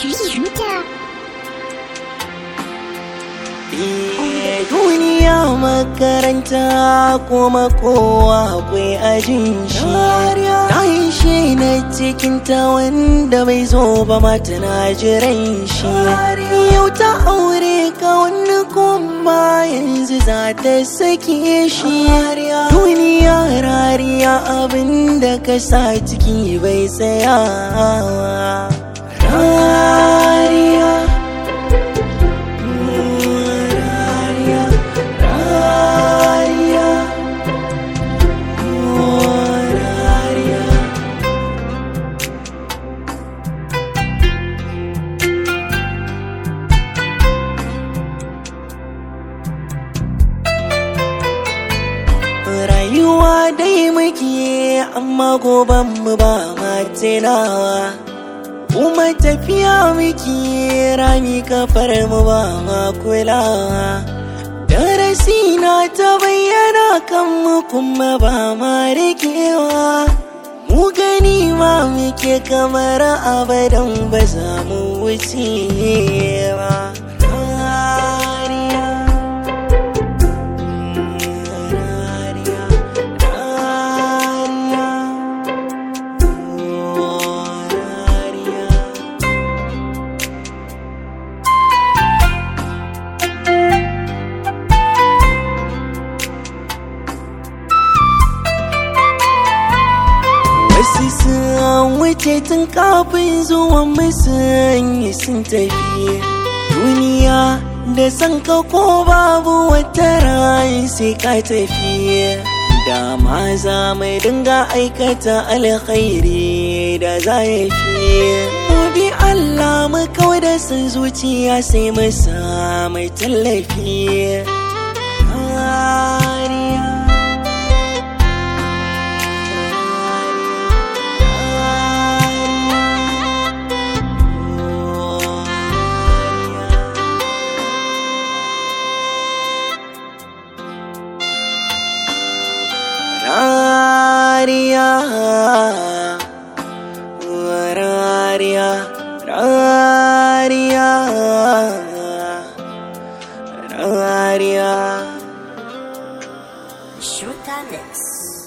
Shuta. duniya makaranta kuma kowa akwai ajin shi ta yi shi na cikin ta wanda bai zo ba mata na jiran shi yau ta aure ka wani kuma yanzu za ta sake shi duniya rariya abinda ka sa ciki bai tsaya rariya Rariya, rariya, oh, rariya. Rayuwa dai muke amma goban mu ba matinawa. kuma tafiya muke rami kafar mu ba ma kulawa darasi na ta bayyana kan mu kuma ba ma rikewa mu gani ma muke kamar abadan ba za mu wuce ba Rariya, rariya, rariya. Wasu sun wuce tun kafin zuwan musanyi sun tafi duniya da san ka ko babu wata rai sai ka tafi da ma za mai dinga aikata alkhairi da za ya fi mu bi Allah mu kawai da san zuciya sai mu sa mai tallafi Hariya. Rariya, rariya, rariya, rariya. Shuta Mix.